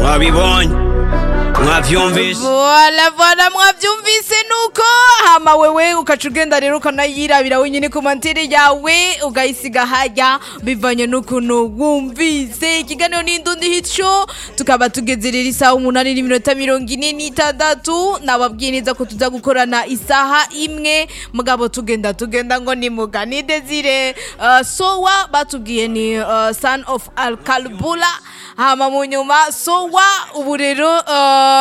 mwabibonye mwavyumvise Voila voila mwavyumvise nuko hama wewe ukaca ugenda rero ukanayirabira wenyine ku mantire yawe ugayisiga hajya bivanye n'ukuntu wumvise ikiganiro n'indundi hit show tukaba tugeze rero isaha umunani n'iminota mirongo ine n'itandatu nababwiye neza ko tuza gukorana isaha imwe mugabo tugenda tugenda ngo ni mugani desire uh, sowa batubwiye ni uh, son of alkalbula hama mu nyuma sowa ubu rero uh,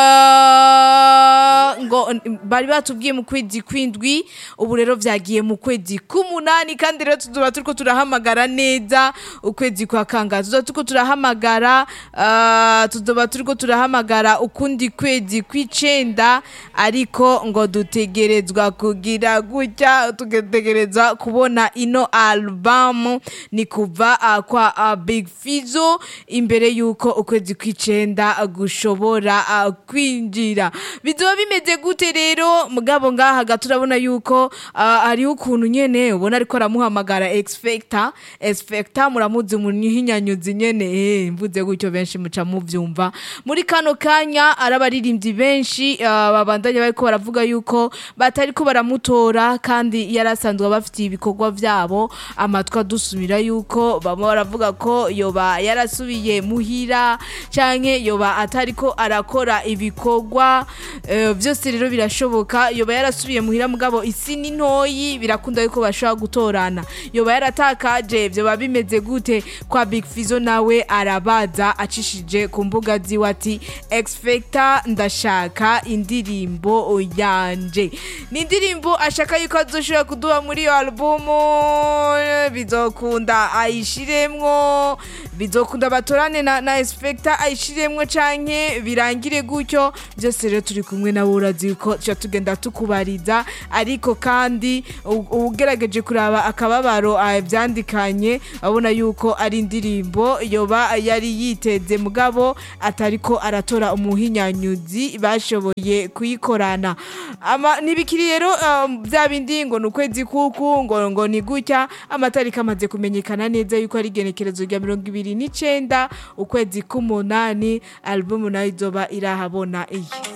ngo bari batubwiye mu kwezi kwindwi ubu rero vyagiye mu kwezi k'umunani kandi rero tuzoba turiko turahamagara neza ukwezi kwa kanga tuzoba turiko turahamagara uh, tuzoba turiko turahamagara ukundi kwezi kw'icenda ariko ngo dutegerezwa kugira gutya tugategereza kubona ino albamu ni kuva uh, kwa uh, big fizo imbere yuko ukwezi kw'icenda gushobora uh, kwinjira bizoba bimeze gute rero mugabo ngaha ga turabona yuko uh, hariho ukuntu nyene ubona ariko aramuhamagara expecta expecta muramuzi umunyihinyanyuzi nyene eh mvuze gutyo benshi muca muvyumva muri kano kanya arabaririmbyi benshi uh, babandanya bariko baravuga yuko batariko baramutora kandi yarasanzwe bafitiye ibikorwa vyabo amatwi adusumira yuko bamwe baravuga ko yoba yarasubiye muhira canke yoba atariko arakora ibikorwa eh, vyose rero birashoboka yoba yarasubiye muhira mugabo isi ni ntoyi birakunda yuko bashobora gutorana yoba yaratakaje vyoba bimeze gute kwa Big Fizo nawe arabaza acishije ku mbuga ziwe ati expecta ndashaka indirimbo yanje ni indirimbo ashaka yuko azoshobora kuduha muri iyo albumu bizokunda ayishiremwo bizokunda batorane na, na expecta ayishiremwo canke birangire gutyo byose rero turi kumwe nawe urazi ko tuca tugenda tukubariza ariko kandi u- ugerageje kuraba akababaro ah, vyandikanye abona yuko ari indirimbo yoba yari yiteze mugabo atariko aratora umuhinyanyuzi bashoboye kuyikorana ama ntibikiri rero um, vya bindi ngo ni ukwezi kuku ngo ngo ni gutya amatariki amaze kumenyekana neza yuko ari igenekerezo rya mirongo ibiri n'icenda ukwezi k'umunani albumu nayo izoba irahabona iyi